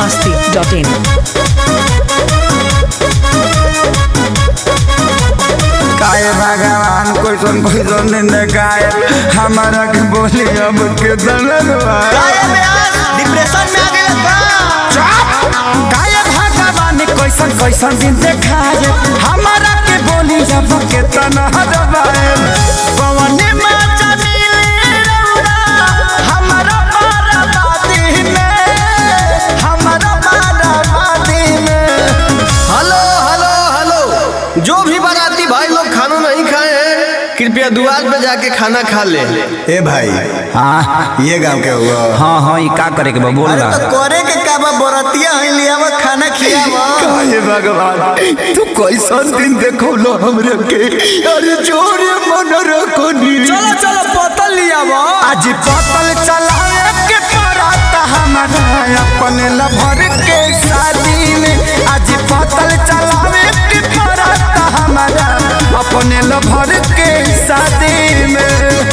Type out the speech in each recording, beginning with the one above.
masti.in. काय भगवान कैसन कैसन ने गाय हमारा के बोली अब के दलन डिप्रेशन में आ गए का काय भगवान कैसन कैसन दिन देखाए हमारा के बोली अब के तनहर बाए पवन में चमिले रौरा हमारा बाराबादी में हमारा बाराबादी में हेलो हेलो हेलो जो भी बाराती भाई लोग खाना नहीं खाए हैं कृपया दुआर पे जाके खाना खा ले ए भाई हाँ ये गांव के हुआ हाँ हाँ ये का करे के बा बोल अरे रहा तो करे के का बा बरतिया है लिया बा खाना खियावा काहे भगवान तू कैसन दिन देखो लो हमरे के अरे जोरे मन रखो नी चलो चलो बोतल लिया वो आज पतल चलाए के पराता हमारा अपने लभर के शादी में आज पतल चलावे के पराता हमारा अपने लभर के शादी में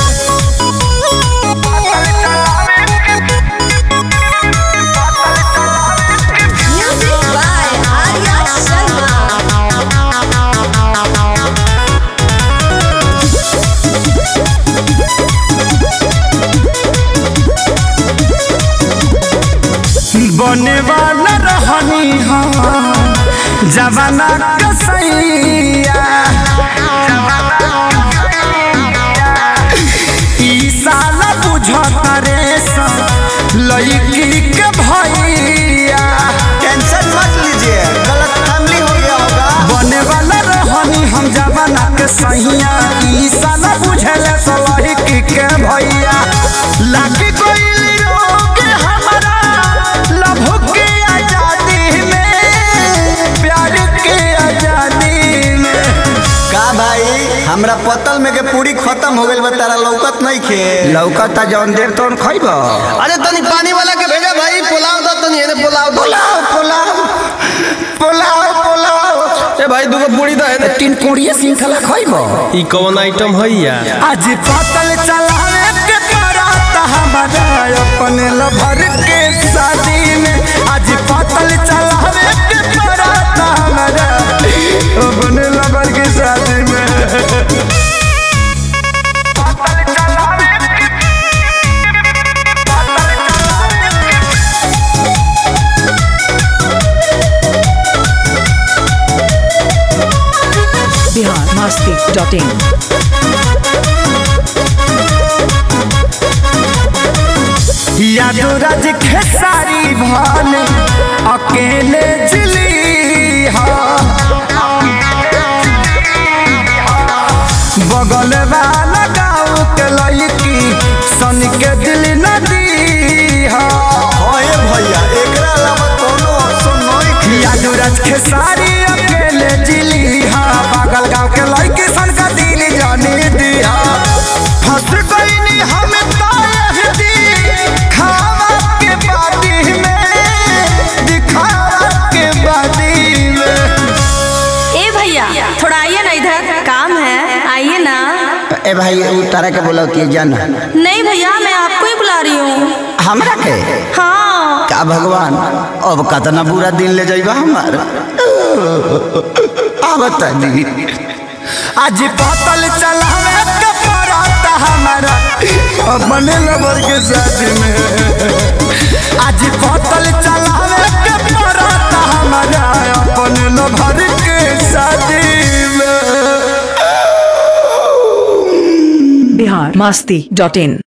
Music by Arya Sharma. बने वाला रहनी हाँ जवाना कसैया ई साला बुझता रे लड़की के भैया टेंशन मत लीजिए गलत फैमिली हो गया होगा बने वाला रहनी हम जवाना के सैया ई साला बुझले लड़की के भैया लागी कोई रोग हमारा लभ के आजादी में प्यार के आजादी में का भाई हमरा पतल में के पूरी खत्म हो गइल बा तारा लौकत नहीं खे लौकता जौन देर तौन खैब अरे तनी पानी वाला के भेजा भाई पुलाव दो तनी एने पुलाव दो पुलाव पुलाव पुलाव पुलाव ए भाई दूगो पूरी दो एने तीन कोड़िए श्रृंखला खैब ई कौन आइटम है यार आज पतल चलावे के पराता हमारा अपने लभर के शादी में आज पतल चलावे के पराता हमारा अपने लभर के शादी में Bihar masti.in. यादो राज खेसारी भान अकेले जिली हा बगल वाला गाँव के लड़की सन के दिल नदी हा ओए भैया एकरा अलावा कोनो ऑप्शन नहीं खे यादो राज खेसारी अकेले जिली हा बगल गाँव के लड़की सन का दिल जाने दिया फंस गई हम तायहदी खावा के बादी में दिखावा के बादी में ए भैया थोड़ा आइए ना इधर काम है आइए ना ए भाई उ तारा के बोला कि जाना नहीं भैया मैं आपको ही बुला रही हूँ हमरा के हाँ का भगवान अब कतना बुरा दिन ले जाइबा हमार अब तनी आज पतल चलावे के पराता हमारा अपने लबर के साथ में आज पतल चलावे के पराता हमारा अपने लबर के साथ में Bihar masti.in.